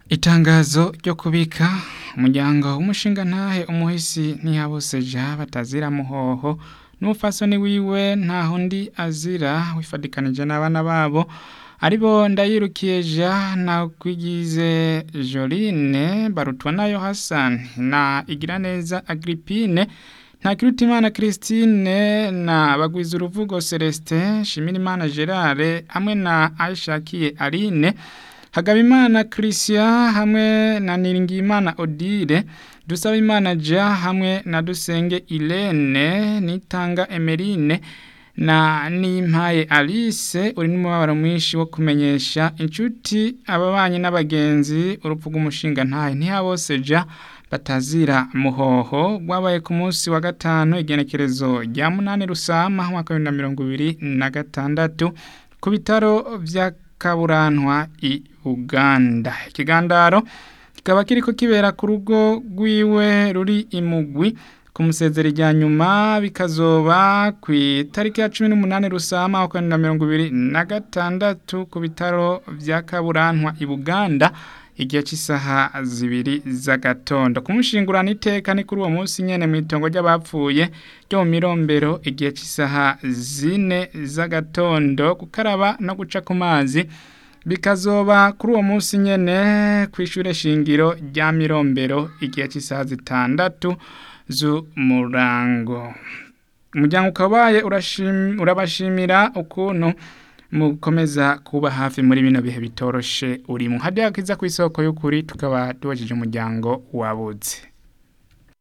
Itangazo ryo kubika umuryango w'umushingantahe umuhisi ntiyabuseja batazira muhoho n'umupfasoni wiwe ntahundi azira wifadikanije n'abana babo aribo ndayirukiye Jean na kwigize Joline barutwa nayo Hassan na Igiraneza Agrippine Ntakirutimana Christine na Bagwiza uruvugo Celestin Shimirimana Gerard hamwe na Aishakiye Aline Hagabimana Christian hamwe na Niringiyimana Odile Dusabimana Ja hamwe na Dusenge Irene Nitanga Emeline na Nimpaye Alice uri n'umubabaro mwinshi wo kumenyesha inshuti ababanyi n'abagenzi urupfu rw'umushinga ntahe ntiyaboseja batazira muhoho rwabaye ku munsi wa gatanu igenekerezo rya munani rusama mwaka wa mirongo ibiri na gatandatu ku bitaro vya kaburantwa i Uganda ikigandaro kikaba kiriko kibera ku rugo rwiwe ruri imugwi ku musezero rya nyuma bikazoba ku itariki ya cumi n'umunani rusama wa na mirongo ibiri na gatandatu ku bitaro vya kaburantwa i Buganda igihe cy'isaha zibiri z'agatondo kumushingurana iteka ni kuri uwo munsi nyene mu itongo ry'abapfuye ryo mu mirombero igihe cy'isaha zine z'agatondo gukaraba no guca ku mazi bikazoba kuri uwo munsi nyene kw'ishure shingiro rya mirombero igihe cy'isaha zitandatu z'umurango umuryango ukabaye urabashimira ukuntu mukomeza kuba hafi muri bino bihe bitoroshe urimo hadiya kiza ku isoko y'ukuri tukaba tubajije umuryango wabuze